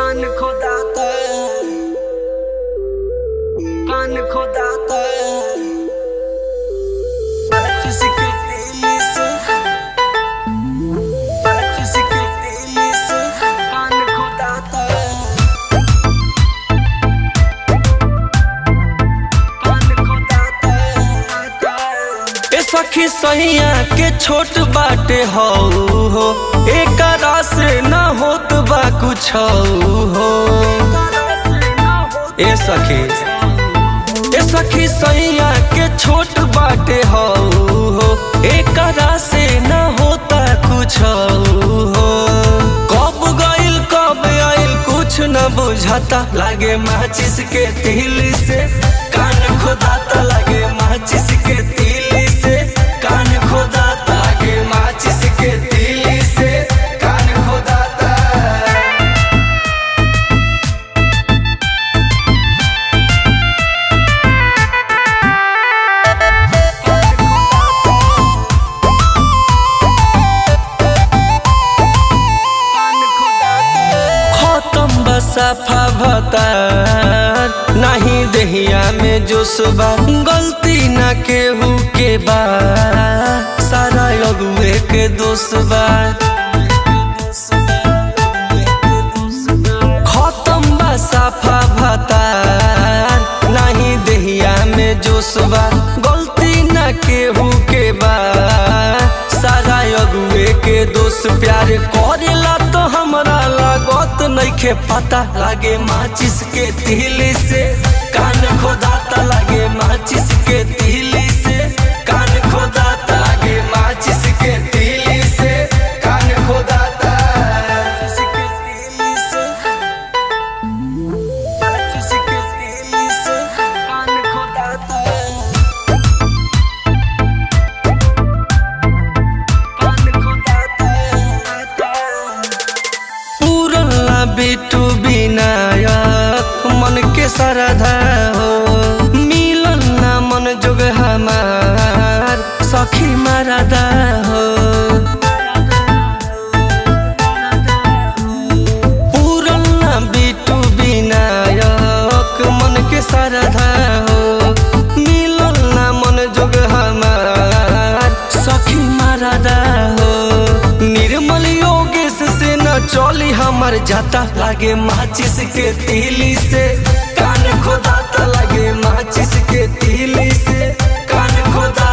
कान खोदाता कान खोदाता बरस के तेली से बरस के तेली से कान खोदाता कान खोदाता ए सखी सैया के छोट बाटे हौ हो एकरा से न होत बा कुछ हो ए सखी ए सखी सैया के छोट बाटे हौ हो एकरा से न होता कुछ हो कब गइल कब आइल कुछ न बुझाता लागे माचिस के तिल से कान खोदाता लागे माचिस के तिल से कान खोदाता लागे माचिस के तिल से कान खोदाता खत्म बसाफा भतार नहीं दहिया में जोशबा गलती न केहू के बा सारा अगुए के दोषबा खत्म बसाफा भतार नहीं दहिया में जोशबा गलती न केहू के बा सारा अगुए के दोस्त प्यार करेला तो हमरा लागत नइखे पता लागे माचिस के तिल से कान खोदाता लागे माचिस के तिल से कान खोदाता लागे माचिस के तिल से कान खोदाता बरस के तेली से बरस के तेली से कान खोदाता कान खोदाता पूरला बिटू विनायक मन के श्रद्धा हो मिलन ना मन जोग हमार सखी मरदा हो पूरला बिटू विनायक मन के श्रद्धा हो मिलन ना मन जोग हमार सखी मरदा हो निर्मल योगेश से न चली हमर जाता लागे माचिस के तिली से कान खोदाता लागे माचिस के तिली से कान खोदा